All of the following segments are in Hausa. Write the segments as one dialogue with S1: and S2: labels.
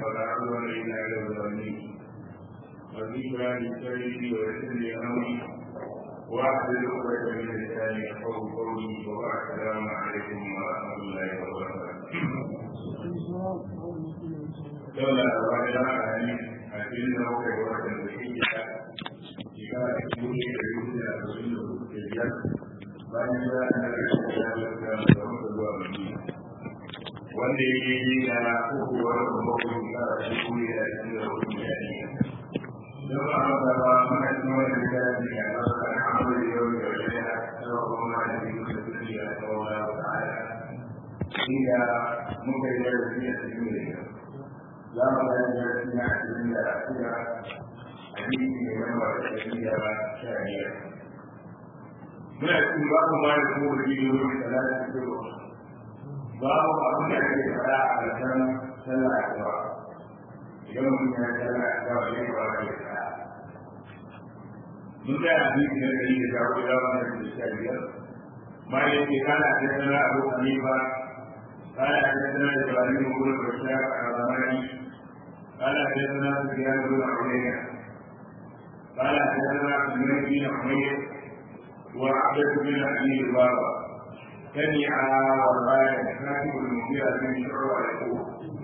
S1: ولا عدوان إلا على الظالمين وذكرى للسيد ويسر لأمري واحلل عقدة من لساني يفقهوا قولي وبعد السلام عليكم ورحمة الله وبركاته. دولة الرابعة يعني أكيد لو كان وقت الحجة إذا يكون يجوز أن يكون bayan da ana da da zuwa Madina wanda yake yi da uku wani bakwai da shi ne da shi da wani yari don ba a ba ba mana cikin wani da ya ji a ƙasa da hamdu da yau da wani ya tsawo kuma da yi da su ne a tsawo da wata aya shi da muka yi da shi a cikin da yau za mu ga da shi a cikin da shida a yi ne wani ba da shi da sha biyar muna cikin babu ma da kuma da yi wani salatu da yawa babu abin da ake fara a ƙarshen sallah da idan mutum ya sallah da yawa zai fara da ya mun ga hadisi na dari da jawo da wani da sha biyar ma da yake kana da sallah abu hanifa kana da sallah da jawari mu gurin da sha a ramani kana da sallah da ya gurin da uyayya kana da sallah da nabi na uyayya وعبد بن ابي بابا سمع وقال كاتب المغيرة بن شعبة يقول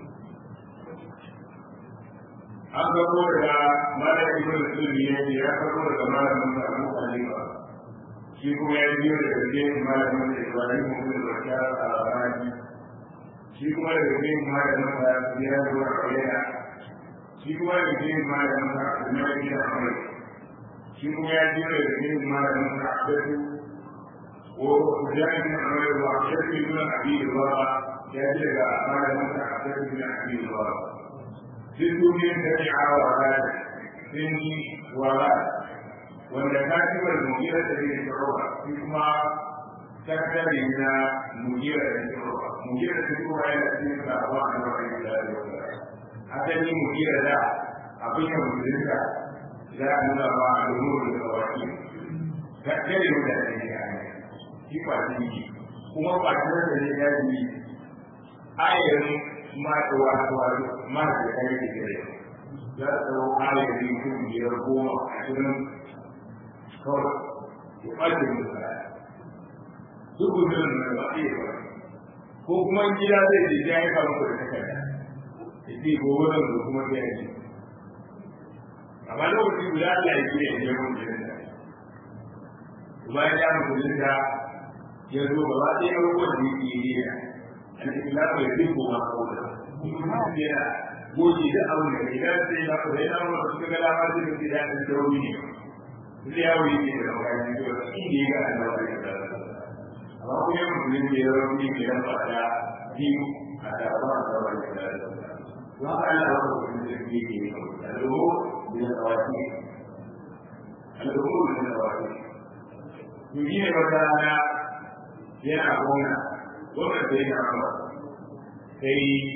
S1: an gabo daga malam ibn sulmi ya ce ya gabo daga malamin sa Abu Hanifa shi kuma ya biyo daga cikin malamin sa Ibrahim ibn Bashar al-Arabi shi kuma daga cikin malamin sa Ziyad ibn Uyayna shi kuma daga cikin malamin sa Abdullah ibn Amr shi kuma ya biyo da cikin malamin sa'adatu ko kujani bin amir wa shirki bin abi baba ya ji daga malamin sa'adatu bin abi baba sun duniya da ya awa wa sun yi wa wanda ka ci wal mugira da zai shirowa shi kuma sakatare na mugira da shirowa mugira da shirowa yana cikin sabuwa a nan wani da ya asali mugira da abin da musulunta za a nuna ba a domin da kawaki ga kare mutane ne a ne shi kwatin yi kuma kwatin da ne ya yi ayar ma da wato ma da kai da gare za a tsawo ayar yi kun biyar goma a cikin kawai ya ɓace musu duk gudun da ba a yi ba ko kuma gida zai je ya yi kama da takarda ya ce gobe da kuma ya yi amma lokaci guda Allah ya gina ya mun jirin da bayan ya mun jirin da ya zo gaba ɗaya abubuwan da yake yi da al-islamu ya dinko ma kawai yana goji da abin da idan sai na kuma yana mun suka ga dama sai da ya san tauri ne sai ya wuri ne da wani ne da shi ne ga Allah ya da amma kuma ya mun jirin da ya rauni ne da fada biyu a da ba da wani da wa Allah ya rubuta da yake yi من الرواتب الأمور من الرواتب يجيني مثلا يلعبون ومن بين عمر كي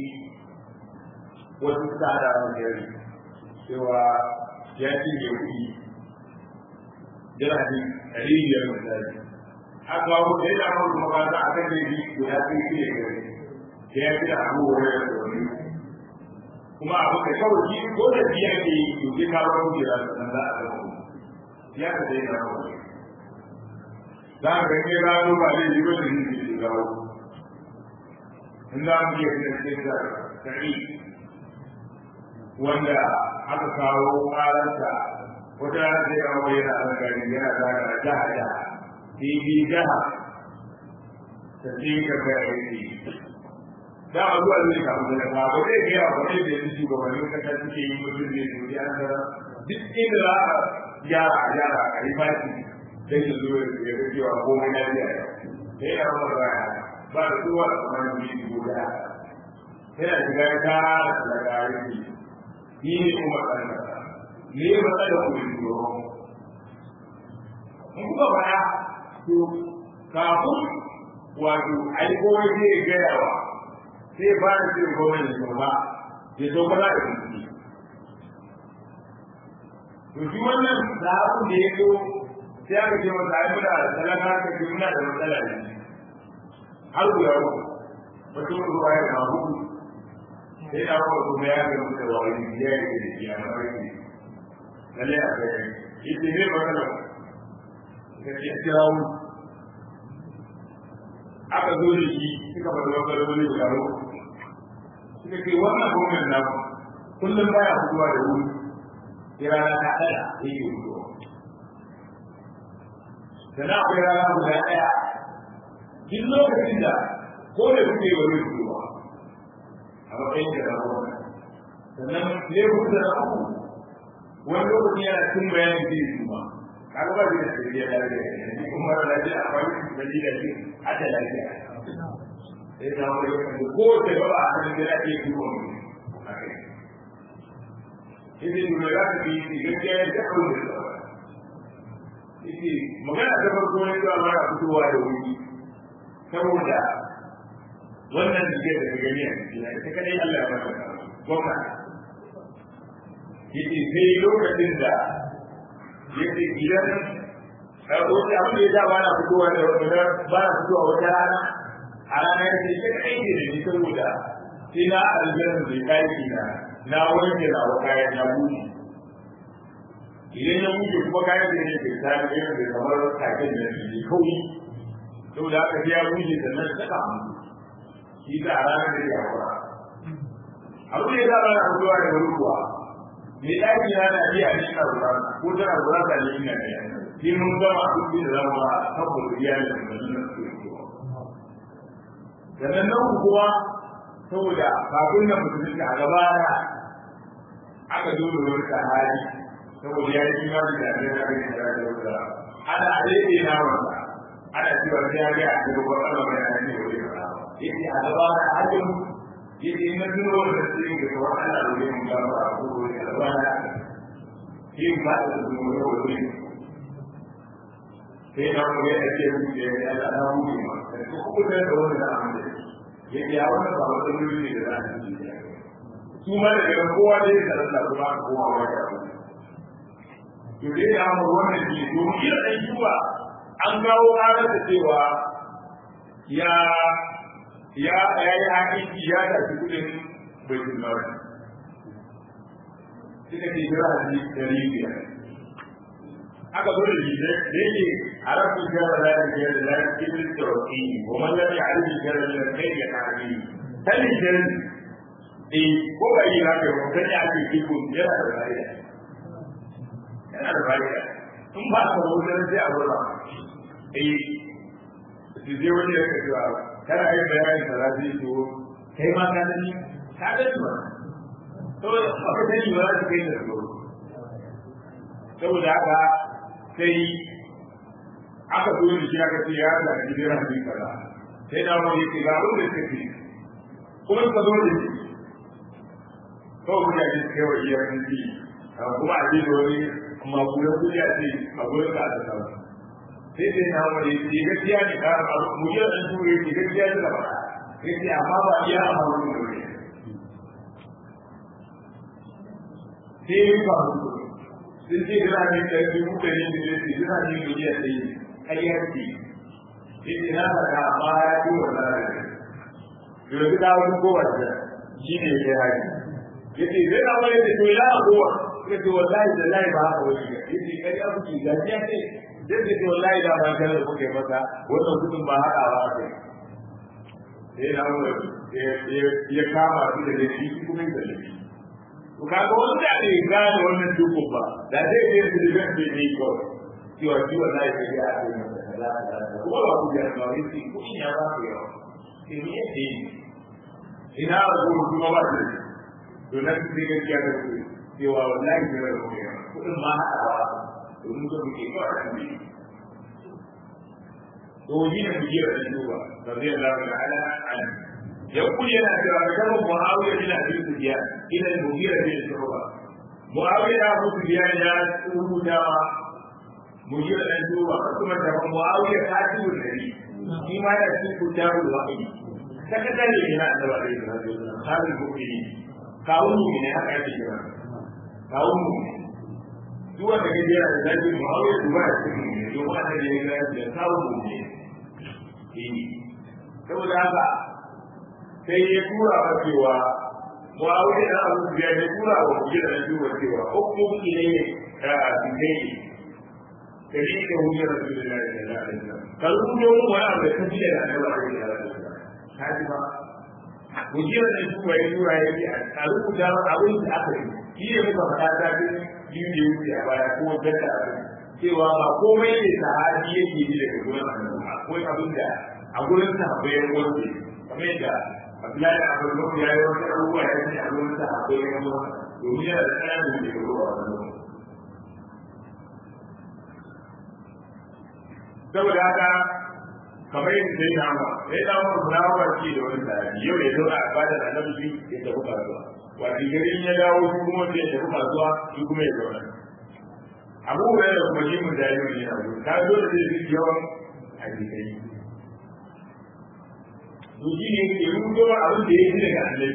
S1: وتستعد على الجري سوى يأتي يوكي جرحي قليل يوم الثاني haka wasu da ya damu da makaranta a kan daidai guda sun fi da gari da ya fi da abubuwa ya da wani kuma abu da kawai shi ko da biya ke yi to sai ka bar mu da nan za a ga mu ya ka dai na mu za ka ga ne gano ba zai yi wani ne ke gawo in za mu iya da cikin da kai wanda aka kawo karanta wata rana sai ya kawo yana da gari yana da jaha jaha bibi jaha ta ce ka ga aiki da a zuwa zai samu da ba ba zai gaya ba zai da yanzu shugabannin kasa suke yi mutum ne su ya ga duk inda za a gyara a gyara a yi baki dan ya zo ya ga cewa komai na biya sai ya rama ba ya ba da kowa da kuma yi shi guda yana shiga ya kara da gari ni ne kuma kan kasa ne matsalar ku shi yoro in kuka baya to kafin wato ai komai zai gaya wa sai ba da ce gwamnati da ba ya zo ba za a yi to shi wannan da abin da ya zo sai aka ce masa ai muna da talaka ka ce muna da matsala ne har guda uku mutum ruwa ya ma hudu sai da kuma kuma ya ga mutu da wani biya da ke da ya mafarki lalle a kai ita ne matsala ka ce kirawo aka zo da shi suka bada matsaloli guda uku suka ce wannan gwamnan namu kullum baya fitowa da wuri sai rana ta ɗaya yake fitowa sannan akwai rana guda ɗaya duk lokacin da ko da kuke wani fitowa a matsayin da na gwamna sannan laifin da na uku wani lokaci yana cin bayanin zai yi ba kaga ba zai da tafiya da lafiya kuma da lafiya a wani da da shi a da lafiya sai ta wani lokaci ko da ba a hannun da lafiya ke kuma a kai Ibi nuna za ta fi gaskiya ya ta kawo da tsawa. Ibi magana ta farko ne zuwa mara fitowa da wuri saboda wannan da da ka gani a cikin ita kadai Allah ya maka gwamna yake sai lokacin da yake idan a wata abin da ya da ba na fitowa da wata ba na fitowa wata rana a rana yake ita kadai ne da ni saboda sai na aljanna da kai na na wanke na wa kayan ya buɗe idan ya buɗe kuma kayan da yake ta ne da kamar kakin da ne kawai saboda haka sai ya buɗe sannan saka mutu shi ta a ranar da ya haura abu da ya zama na fitowa da wani kuwa me ɗaki na na iya ne na ruwa ko tana ruwa da ne ina ne shi mun gama abin da zama ba saboda iyalin da nan su fitowa sannan nan kuwa saboda kafin nan musulunci a gaba na aka zo da wani sahari saboda ya yi imani da ne na gani da da wata ana alede na wata ana cewa sai ya ga a cikin wannan mai ana ne wani ba yake a gaba na hajjin yake na duro da sai ga wannan Allah da yin ga ba ko da gaba na yin ba da duro da wani sai na mu ya ce mu ke Allah na mu ma ko ko da wani da amma yake a wannan ba wata duro ne da za a yi su ma da daga kowa dai da Allah kuma kowa wa ya to dai ya mu wannan ji to kira dai zuwa an gawo ƙarar da cewa ya ya ya yi hakiki ya tafi kudin baitul mali suka ce jira hadisi dari biyar aka zo da shi da yake a rafi jara da yake da da yake da tawaki wa man lam ya'rif jara da kai ya kare tani jara eh ko ba yi haka ko kan ya ce kiko yana da rayuwa yana da rayuwa in ba ka wuce sai a wurin eh su je wani ya ka cewa kana yin bayanin da rafi to kai ma ka dani ka dani ba to ba ka dani ba za ka kai da tsoro saboda haka sai aka zo da shi aka ce ya da gidan hadin kaza sai da wani yake ga abin da take kuma ka zo da shi kawai mutane su kai wa iyayen ji kuma a ji da wani magudan kudi a ce a gurin ka da kawo sai dai na wani ce gaskiya ne ka mu yi ɗan ture ce gaskiya ne da ba ya ce amma ba iya a wani da wani sai yi ba su sun ce da ne da su mutane da ne su jira ne da ya ce ƙaryar ce ya ce na faɗa amma ya ce wa zara ne yanzu ta wani kowace shi ne ya hari yace zai na wani da to ya abuwa ya ce wallahi da lai ba haka wani ya ce kai abu ki ga ya ce zai ce to wallahi da ba kana da kuke masa wannan kudin ba haka ba haka sai na wani ya kama su da da shi kuma da shi to kaga wanda bai gane wannan dukkan ba da zai je su da zai je ne ko cewa shi wallahi sai ya ce masa kaza kaza kuma ba ku ya ba wai ku ya ba ku yawa sai ne yake ina rubutu kuma ba su da to na su sai gaskiya da su cewa wallahi da da kuma kudin ma haɗawa domin ga muke kawai a cikin to yi na biyar da duba rabbi Allah ta'ala an يقول يا كتاب معاوية بن أبي سفيان إلى المغيرة بن شعبة معاوية أبو سفيان يا سودا مغيرة بن شعبة ثم تبع معاوية كاتب النبي فيما يكتب كتاب الوحي سكتني إلى أن الله عليه وسلم خالد المؤمنين kawun mu ne haka yake kira kawun mu duk wanda ke jira da zai mu hawo su ba su ne to ba da ne ga da kawun mu ne eh saboda haka sai ya tura wa cewa muawiya da abu da ya tura wa kujira da duba cewa hukum ilayhi da ilayhi kari da hujjar rasulullahi sallallahu alaihi wasallam kallu ne wani abu da kaji da annabi alaihi wasallam kaji ba hujjar da duba ya tura ya ce a rubuta abin da aka yi shi ne muka faɗa ta biyu da wuce a baya ko jaka cewa ba komai ne sahabi yake yi daga gurin annabi akwai abin da a gurin sahabbai ya wanke kamar yadda Abdullahi Abu Bakar ya yi wasu abubuwa ya ce a gurin sahabbai ya wanke domin yana da ƙananan da ruwa a wannan saboda haka kamar yadda sai na ma sai na ma fulawar ce da wani sahabi yau ya zauna a fadar annabi ya tafi kasuwa wato garin ya dawo shi kuma sai ya tafi kasuwa shi kuma ya zauna abu da ya kuma yi mun da yau ne abu ta zo da zai yawan hadisai to shi ne ke rubuto abin da ya ji daga annabi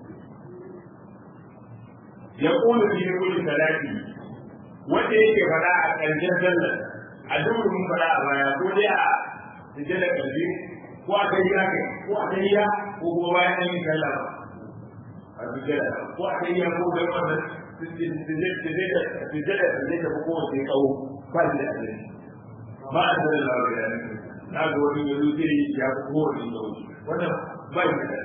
S1: ya kula fi kulli salati wanda yake fada a ƙarshen sallar a duk mun fada a baya ko dai a sujjada kalbi ko a tahiyya kai ko a tahiyya ko kuma bayan an yi sallah a sujjada ko a tahiyya ko da wannan sujjada sujjada sujjada ko ko sai kawo ba da annabi ba a sallallahu alaihi wasallam na ga wani yanzu zai ya fi kowane sauki wannan ba yi da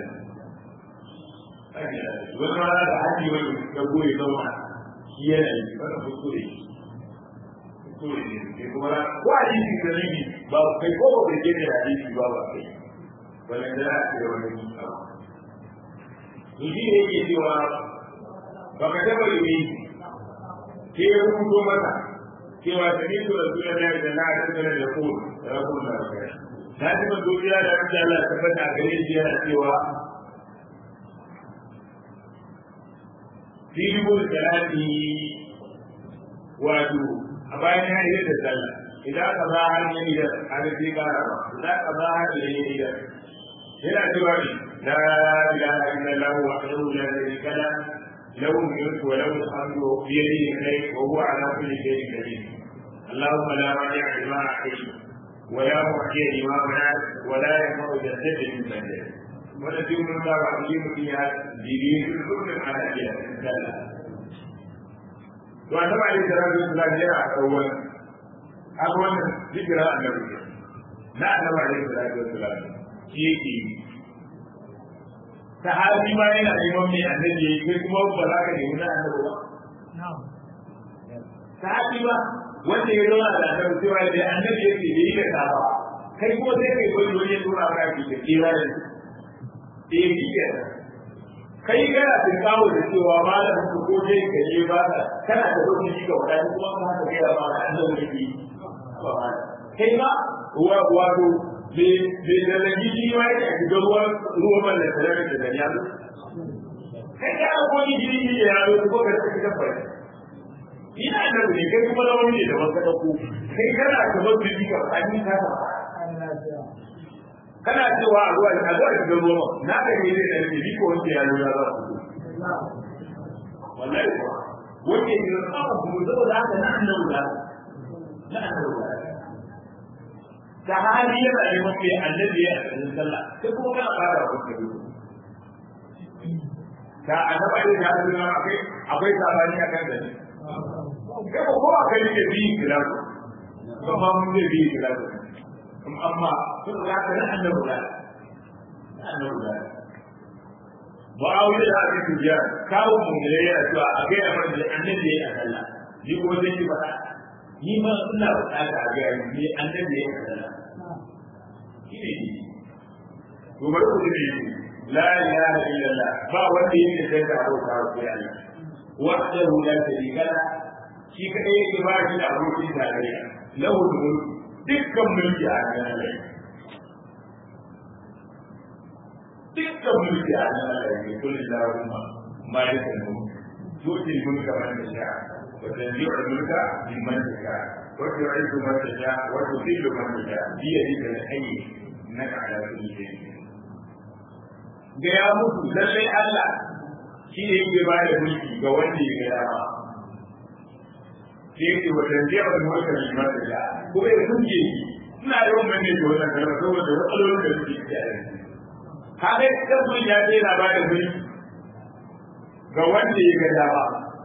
S1: wani rana da haji wani ya goye zauna shi yana yi wannan kuskure kuskure ne ke kuma na ko a yi cikin dalili ba kai ko ba kai gene da hadisi ba ba kai wannan da ya ce wani abu to shi ne yake cewa ba ka taba yi ke ya rubuto mata cewa da ni tura tura da da na da da da ko da ko da kai na ji ban duniya da Allah Allah tabbata a gare shi yana cewa filibul salati wato a bayan ya yi da sallah idan ka za har yi da arziki kara ba idan ka za har yi da yana cewa ne la ilaha illallah wa qawlu la sharika la له الملك وله الحمد بيده الخير وهو على كل شيء قدير اللهم لا مانع لما اعطيت ولا معطي لما منعت ولا ينفع ذا الجد من بعدك ونجم من باب عظيم فيها دين كل على اجل وأنما عليه الصلاة والسلام جاء أولا أولا ذكر النبي لا أنما عليه الصلاة والسلام شيء sahabi ma yana neman mai annabi yayi kai kuma ba za ka nemi na annabi ba sahabi ba wanda ya zauna da annabi cewa da annabi yake da yi da ta ba kai kuma sai kai wani wani ya tura ka ki da kira da eh kike kai kana da kawo da cewa malamin ku ko dai ka je ba ka kana da wani shi ga wadani kuma ka haka ga ba annabi yake kai ba wato bai da lagi shi ma yake a shiga ruwan ruwan wannan tare da da ya kai ka ko ni jiri ne ya zo ko ka ci ka fara ina da ne kai kuma da wani da wanda ku kai kana ka zo da ka an yi ka kana cewa a ruwa a zuwa shiga ruwan na da ne da ne ko wanda ya zo za su wallahi ko wanda ya zo ka ku zo da haka na annabi da na annabi da hali yana neman mai annabi ya cikin sallah sai kuma kana fara wa kuka yi da annaba ne da hadin nan akwai akwai sabani akan da ne kai ko ko akai ne bi kira ko ba mun ne bi kira amma sun ga kana annabi da annabi da ba a wuce da ake tujiya kawo mun ne ya cewa a ga amma da annabi ya sallah ni ko zai yi faɗa ni ma ina bukata a ga ni annabi ya sallah to bari ku ji la ilaha illallah ba wanda yake sai da abota ko ya Allah wahdahu la sharika la shi kadai yake ba shi da abokin tarayya lahu mulk dukkan mulki a kan Allah dukkan mulki a kan Allah ne kullu lahumma malikan mulk tuti mulka man tasha wa tanzi'u mulka mimman tasha wa tu'izzu man tasha wa tudhillu man tasha bi yadika al-hayy innaka ala kulli shay'in da ya mutu lallai Allah shi ne yake ba da mulki ga wanda ya ga dama sai yake wajen jiya wani wata limar da ya kuma ya kunje shi ina yawan manne da wannan kalma saboda matsalolin da suke ciki a yanzu kaga tabbun ya ce yana ba da mulki ga wanda ya ga dama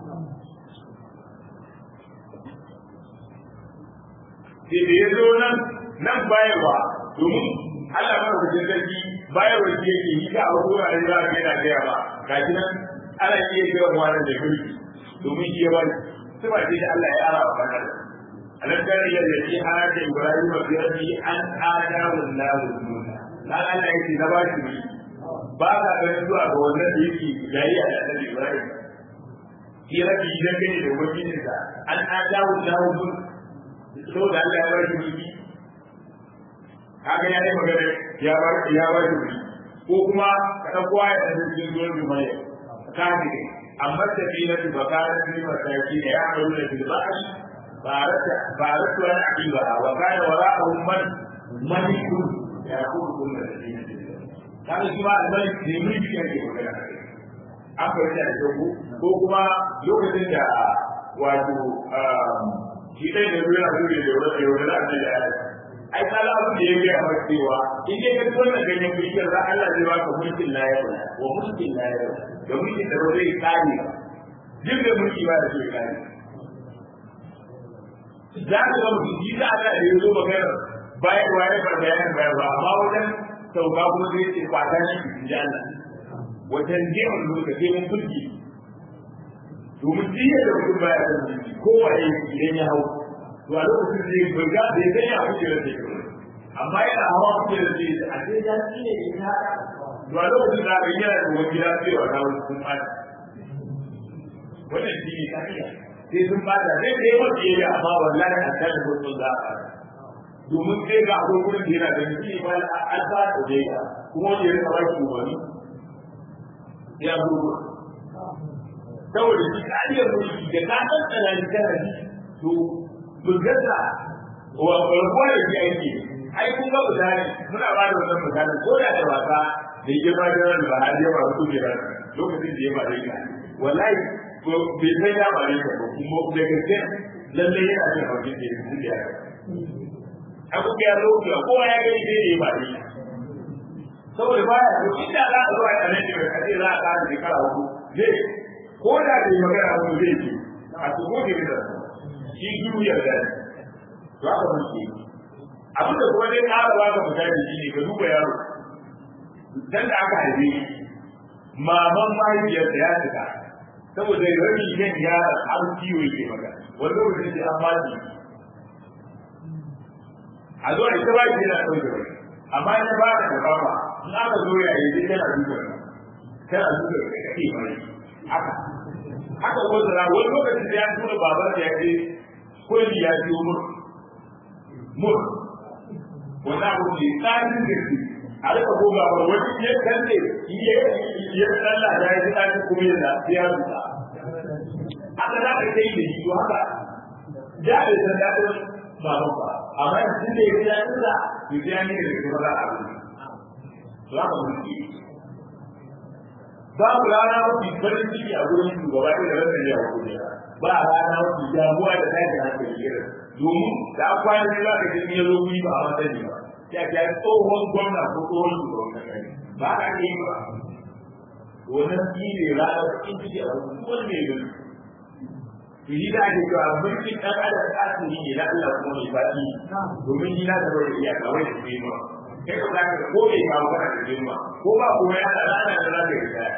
S1: sai da ya zo nan nan bayarwa domin Allah ba ku jin sarki bayarwa shi yake yi ka abu a yanzu a yana gaya ba ga shi nan ana iya gaya wa wannan da mulki domin shi ya bari sai ba sai da Allah ya ara wa kana alam kana yadda shi hada Ibrahim bi rabbi an ada wallahu dunya dan Allah yake na ba shi ba ka ganin zuwa ga wannan da yake yayi a da Ibrahim shi rabbi idan kane da wajinsa an ada wallahu dunya so da Allah ya bar shi mulki kaga ya yi magana ya bar ya bar shi ko kuma ka dauko ya da cikin zuwan juma'a ka ji amma tafila bi bakara bi masaki da ya amaru da bil ba'i barata baratu an aqiba wa kana wara'ahum man malikun ya kudu kullu da dinin kaga shi ma almalik ne mulki yake magana an fahimta da ko ko kuma lokacin da wato shi dai da ruwa da ruwa da ruwa da ruwa da Allah ai kala abin da ya ga a cewa in dai ka tsona ganyen bishiyar za Allah zai baka mulkin layar wa mulkin layar da mulkin da zai kare duk da mulki ba da zai kare za ka ga mutum ji da Allah da ya zo magana bayan waye bar bayanin bayan ba amma wajen sauka kuma zai ce kwata shi ji Allah wajen jemin mulka sai mun mulki domin jiya da mutum baya da mulki kowaye idan ya hau to a lokacin da ya burga da ya ganya kuke da ke amma yana hawa kuke da ke a sai ya ci ne ya haka to a lokacin da aka yana da wani gida cewa na wani sun bada wannan shi ne kariya sai sun bada zai kai wata yayi amma wallahi a kan da mutum za a domin sai ga akwai gurin da yana da shi ba alfa da dai kuma wanda ya rika baki wani ya zo saboda shi kariyar mulki da ka tsantsana ni kana ji to bulgarsa wa rabuwa da shi aiki ai kun ga misali muna ba da wannan misali ko da da wasa da ya ba da ran ba har ya ba su da lokacin da ya ba dai wallahi ko bai sai ya ba dai ko kuma da gaske lalle yana da hauki da su da abu ya lokaci ko ya ga dai dai ba dai saboda ba ya duk inda za a zo a tsanin da kace za a ka da kara hudu zai ko da bai magana ko zai ce a tuko da shi duniyar da to aka muke abin da kuma zai ƙara ba ka fita da shi ne ka duba yaro dan da aka haife maman mahaifiyar da ya shiga saboda rabi yin yaron har ciwo yake maka wani lokacin da an maji a zo a ita ba shi yana ɗauke wani amma ina ba ka karɓa ba in aka zo ya yi tana duka tana duka ka kake mai haka haka wanda wani lokacin da ya tura babar da ya ce kulli ya ji mur mur wanda abu ne tsarin da shi a rika goga ba wani ya kalle ya ya tsalla da ya ji tsarin kuma ya da ya zuta haka za ka kai da shi to haka da bai san daɗin baban ba amma yanzu da ya ji daɗin sa to sai ya ne da kuma za a rubuta to haka mulki babu rana mafi farin ciki a gurin shugaba da ranar ya hukumi ba rana mafi damuwa da tashin hankali irin domin da an kwana ne za ka ji ya zo guri ba a masani ba ya ta yi tsohon gwamna ko tsohon shugaban kasa ne ba ka ne ba wannan shi ne ranar cikin ciki a wani wani mai gani to yi da ake cewa mulkin ɗan adam tasiri ne na Allah kuma mai faɗi domin ni na zama da iyaka wai da ke ma kai ko za ka ko bai kawo kana da girma ko ba kuma ya da rana da za ka yi kaya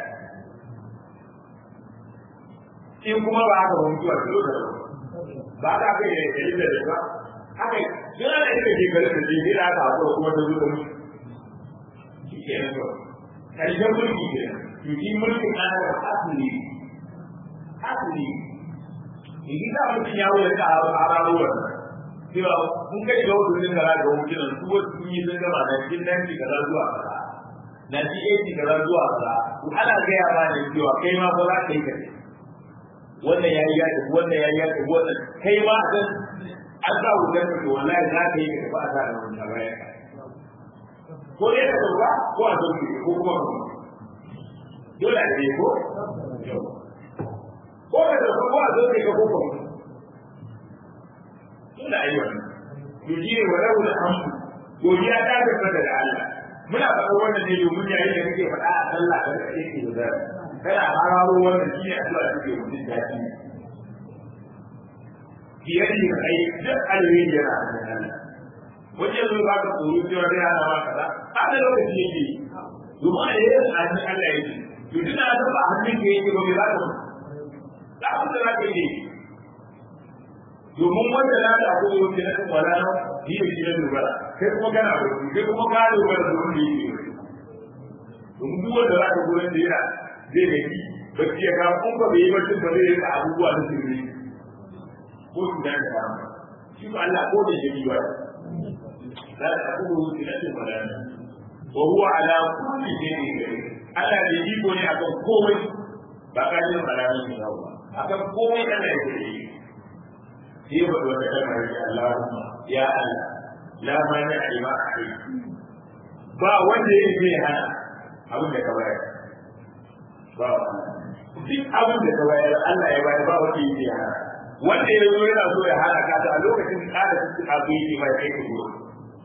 S1: in kuma ba haka ba mutuwa da lokacin ba ka kai da kai da ba haka yana da irin shekaru da ke gida aka haƙura kuma ta zuwa mutu shi ke nan ba ƙarshen mulki ke yuki mulkin ana da asiri asiri in za mutum ya wuce ka a raruwar cewa mun kai ga wasu sun gara ga wukinan su wasu sun yi sun gama na cikin nan ci kaza zuwa kaza na ci ci kaza zuwa kaza to ana gaya ma ne cewa kai ma ba za ka yi ka wannan ya yi ya tafi wannan ya yi ya tafi wannan kai ma dan an sa wutar ka wallahi za ka yi ka tafi a sa da wannan baya ko ne ka sauka ko a sauke ko kuma ka dole a ne ko ko ka sauka ko a sauke ka ko kuma dole a yi wannan to shi ne walau da hamdu godiya ta tabbata da Allah muna faɗa wannan ne domin yayin da kake faɗa a sallah da kake ke da kana hararo wannan shi ne addu'a da ke mutum daɗi fiye da yin ai duk alheri yana a cikin Allah wajen zo ba ka tsoro cewa zai hana ma kaza a da lokaci yake domin a yi a cikin Allah yake to duk da ba a hannun ka yake ba mai za ka da abin da za ka yi domin wanda za ta akwai wanda na kan wala na yi da shi na dogara kai kuma kana bauti kai kuma ka dogara da wanda yake yi domin duk wanda za ka gurin da yana zai gaji bacci ya kawo kun ba bai yi bacci ba zai rika abubuwa na sirri ko su da ka samu shi ba Allah ko da jini ba za ta akwai wanda na kan wala na wa huwa ala kulli shay'in qadir Allah da iko ne akan komai ba ka jin alamun ne ba akan komai Allah ya yi sai ba da wata kalmar ya Allahumma ya Allah la mani a lima a kai ba wanda ya zai hana abin da ka bayar ba duk abin da ka bayar Allah ya bayar ba wanda ya zai hana wanda ya zo yana so ya hana ka a lokacin kada su abu yake mai kai ka gudu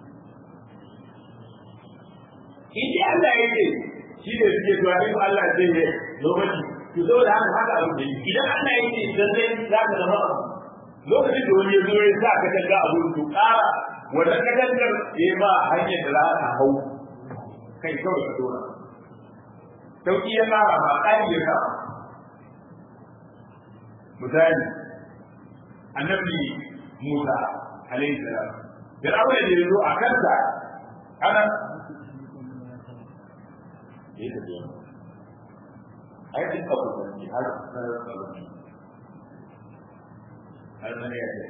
S1: in Allah ya ce shi ne suke zuwa in Allah zai yi lokaci to saboda haka haka abin da idan Allah ya ce dan zai za ka zama lokacin da wani ya zo ya sa ka tanga a wurin to ƙara wannan katangar ya ba hanyar da za ka hau kai kawai ka dora sauki ya ƙara ba ƙari ya ƙara misali annabi Musa alaihi salam da abin da ya zo a kansa ana ya tafiya a yi duka kusurci har sanar da har nan ya ce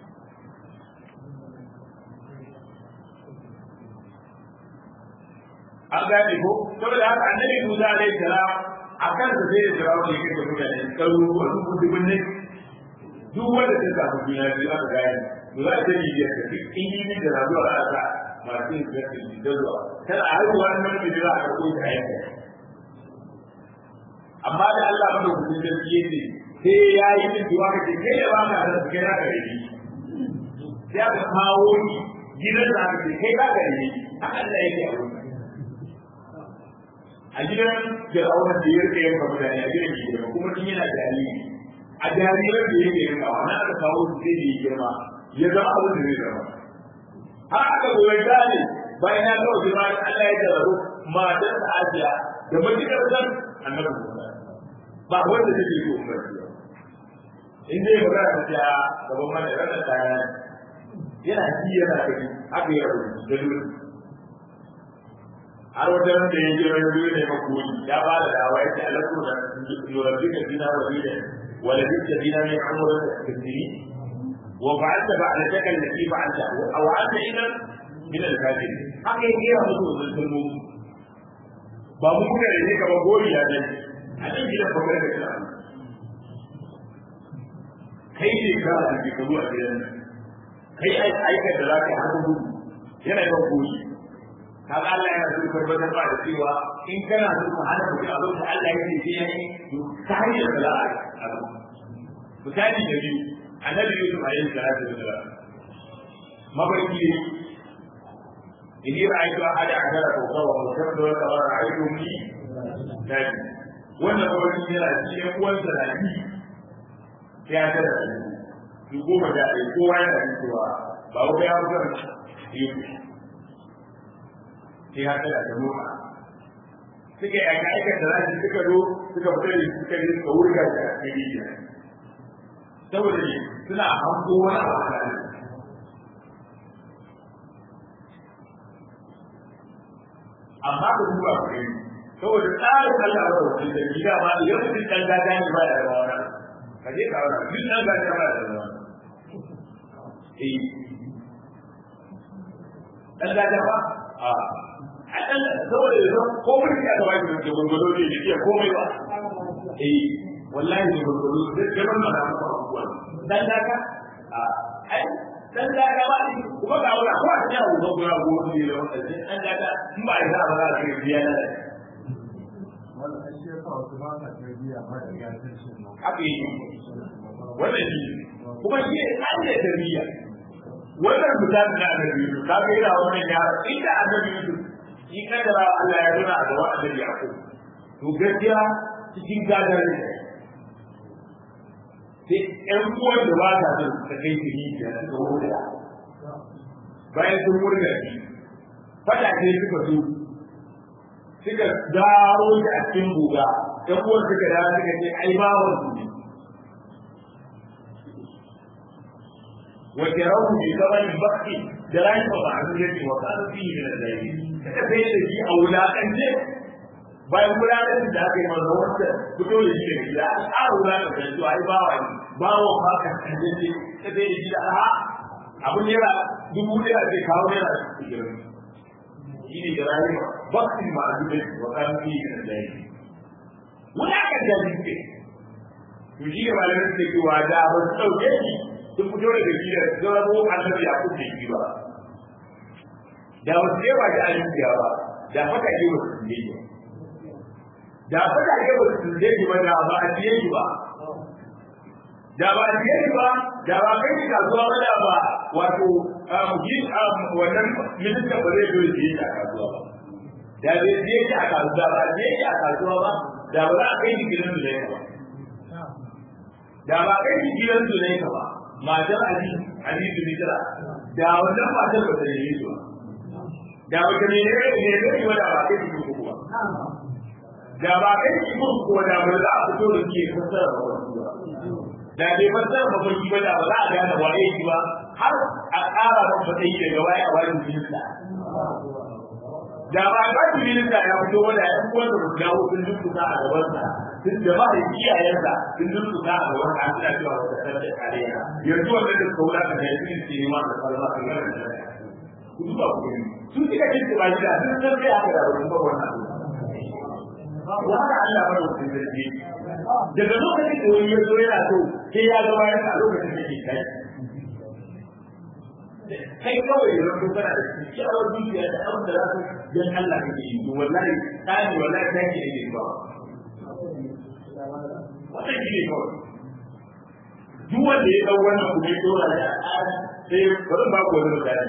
S1: an gane ko saboda haka annabi Musa alaihi salam a kan sa sai da jirawo ne kai da mutane karu wasu kudubin ne duk wanda ta samu juna biyu aka gane to za ta yi biyar da duk injinin da razuwa za a sa masu yin biyar da shi da zuwa tana haihuwa nan da za a karɓo ta yanka amma da Allah madaukakin sarki yake sai ya yi min duwa kake kai da ba ka da kai na gare ni sai aka kawo ni gidan da aka ce kai ka gare ni haka Allah yake a wurin a gidan Fir'auna da ya rike yanka mutane a gidan gidan kuma tun yana jariri a jariran da yake yanka wa na aka kawo su sai da ya girma ya zama abin da zai zama har aka goyi gane bayan ya kawo girma Allah ya jarrabu matar da Asiya da matukar san annabi Musa ba wanda take yi umar in dai ba za ta ta gaban mana rana kaya yana ji yana kaji haka ya rubuta da dole har wajen da ya je wani dole ne makoni ya ba da dawa ya ce alaƙo da yorabi ka dina wa dina wala dukka dina ne amurka da kasiri wa fa'alta ba'alataka allati fa'alta aw anta idan min al-kafirin haka yake ya mutu da kalmomi ba mu kuka ne ka ba gori ya dai a nan gidan bakar da kira kai ne ka a cikin kazo a gidan nan kai aikar da za ka yi haka gudu yana yawan goyi ka ga Allah yana so tabbatar ba da cewa in kana so ka hana mutum abin da Allah ya ce sai yayi to ta hanyar da za a yi misali da biyu annabi Yusuf alaihi salatu wasalam mafarki ne إني رأيت أحد عشر كوكبا والشمس والقمر رأيتهم لي ساجدين wannan kawai yana cikin uwansa na bi ya tara su goma da ɗaya kowa yana jin cewa ba wa ya fi zan yi sai ya tara da mota suka yi aika aikar da zasu suka zo suka fita da suka yi suka wurga da cikin rijiya saboda ne suna hango wani abu a kan amma da duba ku gani saboda tsarin Allah ba wuce da gida ma idan mutum dan gada ne ba da rawa wannan ka je ka wannan duk dan gada ba da rawa eh dan gada ba a a dan saboda yanzu ko mun ya ga wani da gurgudo ne da iya komai ba eh wallahi ne gurgudo da gaban ma da abubuwa dan gada a ai dan daga ba ni kuma ga wala ko ta yawo ga gura go ni da wannan dan daga in ba ya ba za ka yi biya na
S2: wannan shi ya sa wasu ba sa tarbiya ba da ya san shi ne
S1: haka yi wannan shi kuma shi ne an da tarbiya wannan misali na annabi Yusuf ka ga yana wannan ya inda annabi Yusuf shi kadara Allah ya nuna a gaban annabi Yaqub to gaskiya cikin gadar da sai ƴan uwan da ba ta son ta kai su rijiya suka wurga bayan sun wurga shi fada ce suka zo suka dawo shi a cikin guga ƴan uwan suka dawo suka ce ai bawan su ne وجروا بثمن بخس دراهم معدودة وكانوا فيه من الزاهدين كيف يجي أولادا bayan gudanar da aka yi manzo wanda fito da shi da gida a ƙara gudanar da su ai bawa ne bawa ba ka kaje ce ta bai da gida a abu naira dubu ɗaya zai kawo naira ishirin shi ne da rayuwa baksin ma a dubai wa kan fi da zai wani aka jaji ce to shi ne malamin da ke wa da ba su ɗauke shi sun fito daga gida sun rabo annabi a kuɗe shi ba da wasu ne ba da ayyuka ba da faka ke ba su ne ba da fada ke ba su zai ji ba da ba a ciye shi ba da ba a ciye shi ba da ba kai shi kasuwa ba da ba wato yin wannan minista ba zai zo ya ciye shi a kasuwa ba da bai ciye shi a kasuwa ba ciye shi a kasuwa ba da ba za a kai shi gidan zulai ba da ba kai shi gidan zulai ba matar ali ali zulai da wannan matar ba ta yi shi ba da ba ta ne ne ne ne ba da ba kai shi ba da ba kai shi mun ko da ba za a fito da ke fasara ba da bai fasara ba kai ba da ba za a gane waye shi ba har a ƙara ba ba sai daga waye a wani minista da ba ka ji minista ya fito wanda ya kuma da dawo sun dukkuta a gaban sa sun da ba da iyayensa sun dukkuta a gaban sa suna cewa wata sarki kariya yanzu wannan da kaula ka da yin ce ne ma da farma kan garin da ku duba ku gani sun kika jin ba gida sun san sai aka da ba wannan abu wa haka Allah bar mutum zargi daga lokacin da wani ya zo yana so sai ya ga bayan a lokacin da ke kai kai kawai da rabu kana da kyakkyawar zuciya da abin da za ka dan Allah kake yi to wallahi tsani wallahi ta ke ne ba wannan shi ne kawai duk wanda ya dau wannan kuma ya dora da sai bari ba ku wani misali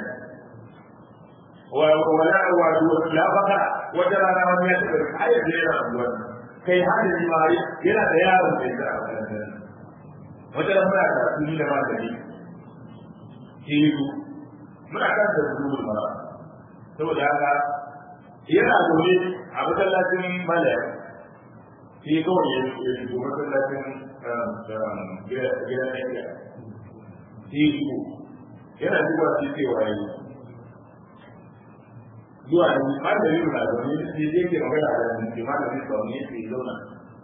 S1: wala wato la baka wata rana wani ya taɓa ayar da yana ruwan kai hada ji ma yana da yaron da ya wata rana muna da su da magani hiru muna kan da su ma saboda haka yana zaune a masallacin malaya shi kawai ya shigo masallacin gidan ɗaya shi shigo yana zuwa shi cewa yi zuwa da har da yin razoni da ke zai ke magana da nan ke mana bin ba ne ke zauna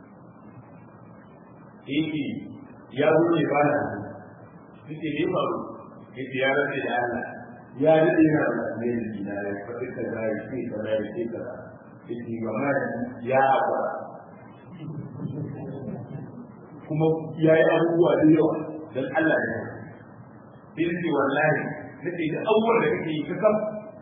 S1: yake ya zo ne ba na su ke ne faru ke ya rafe da Allah ya rike yana da ne da gina ya faɗi ka da ya ce ka da ya ce ka da ke ba ma ya akwa kuma ya yi abubuwa da yawa don Allah ne sai wallahi nake da abubuwan da kake yi ka kam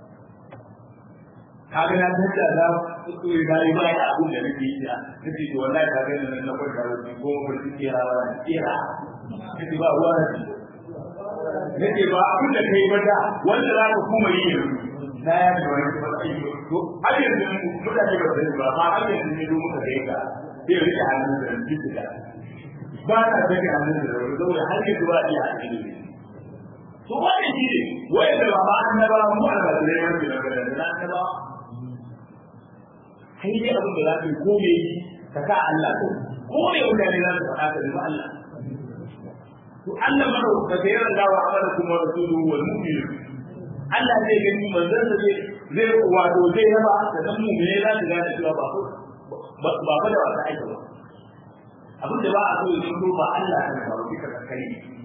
S1: kaga na tanda da su yi bayi bayi abin da nake yi da nake to wallahi ka ga nan na kwanta da shi ko mun ci kira wa kira nake ba ruwa da shi nake ba abin da kai bada wanda za ka kuma yi yanzu na ya da wani ba sai to har yanzu mutane ba sai ba ma har yanzu ne muka kai ka sai rike hannun da jidda ba na take hannun da wani saboda har yanzu ba iya hakuri to wannan shi ne wanda ba ma annaba mu almajirai wanda da da annaba kai dai abin da za ka yi ko me ka sa Allah ko ko me mutane za su faɗa ka nemi Allah to Allah mara ka ga yaran dawa amana kuma rasulu wal mu'min Allah zai gani manzon da zai zai wato zai yaba da dan mu ne za su gane cewa ba ko ba ba da wata aiki ba abin da ba a so ya zo ba Allah ne ba ka kai